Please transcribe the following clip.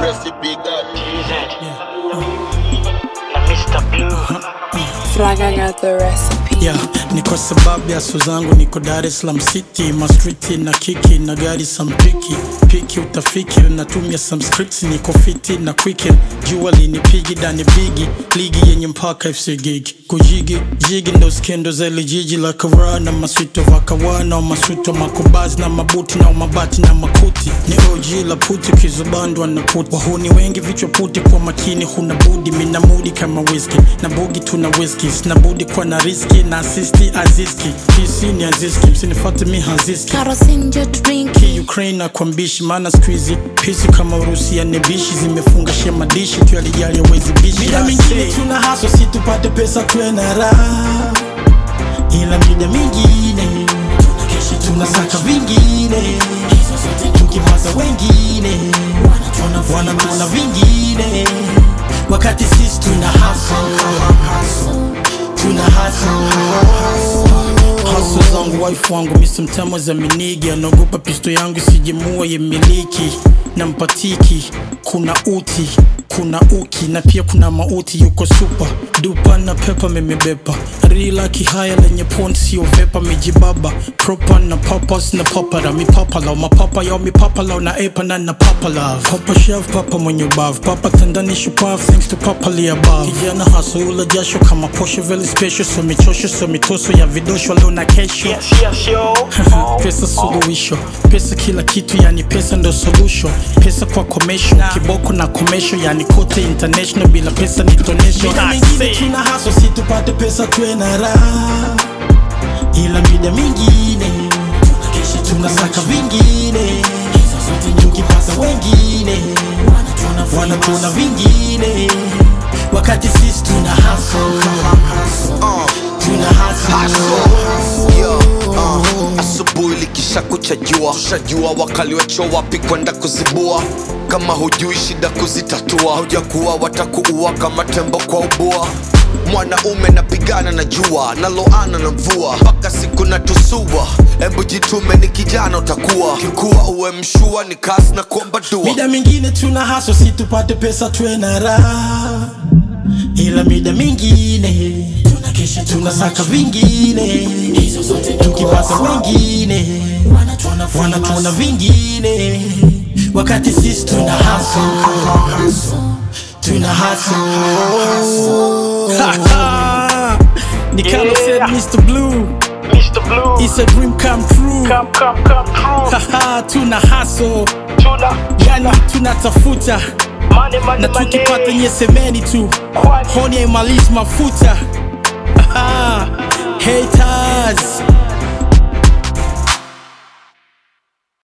recipe God. na Mr. Blue Fraga got the recipe. yeah, ni kwa sababu ya so zangu niko Dar es Salaam City mastriti na kiki na gari sampiki piki utafiki natumia some scripts niko fiti na quick jua linipigi dani bigi ligi yenye mpaka FC gigi kujigi jigi ndo skendo za ile jiji la kara na maswito vakawana maswito makubazi na mabuti na mabati na makuti ni OG la puti kizubandwa na puti wahuni wengi vichwa puti kwa makini huna budi mina mudi kama whisky na bugi tuna whisky sina budi kwa na riski na asisti aziski PC ni aziski msinifate mi haziski Karosinjo drinki Ki Ukraine na kwa mbishi maana squeezy pisi kama Urusi ya nebishi zimefunga shema dishi tu alijali hawezi bishi Mida I mingine say. tuna haso si tupate pesa tuwe na raha, ila mida mingine tunasaka vingine, tukipata wengine wanatuona vingine, wakati sisi tuna haso tuna haso Haso zangu wife wangu misi mtamo za minigi anaogopa pisto yangu sijemua ye miliki na mpatiki kuna uti kuna uki na pia kuna mauti yuko super dupa na pepa memebepa rila kihaya lenye pon sio vepa mijibaba propa na papas na papara mipapala mapapa yao mipapala na epa na na papala papa chef papa mwenye ubavu papa tandani shupavu thanks to papa li above kijana haso ula jasho kama posho very special so michosho so mitoso ya vidosho leo na kesho yes yes yo pesa suluhisho pesa kila kitu yani pesa ndo solution pesa kwa commercial kiboko na commercial yani kote international bila pesa ni tonesho Mida I mingine say. tuna haso si tupate pesa tuwe na raha, ila mida mingine tunasaka vingine, tukipata wengine wanatuona vingine, wakati sisi tuna haso tuna haso Yo, uh, asubuhi likisha kucha jua shajua wakali wacho wapi kwenda kuzibua kama hujui shida kuzitatua hujakuwa watakuua kama tembo kwa ubua mwanaume napigana na jua naloana na mvua mpaka siku natusua hebu jitume ni kijana utakuwa kikuwa uwe mshua ni kasi na kuomba dua Mida mingine tuna haso si tupate pesa tuwe na raha, ila mida mingine tunasaka vingine, tukipata wengine wanatuona vingine, wakati sisi tuna haso tuna haso ni Carlo said Yeah. Mr. Blue Mr. Blue it's a dream come true come come come true Haha, tuna hustle tuna yani tunatafuta money money na money tukipata nyesemeni tu Kwani honi haimalizi mafuta Haha, haters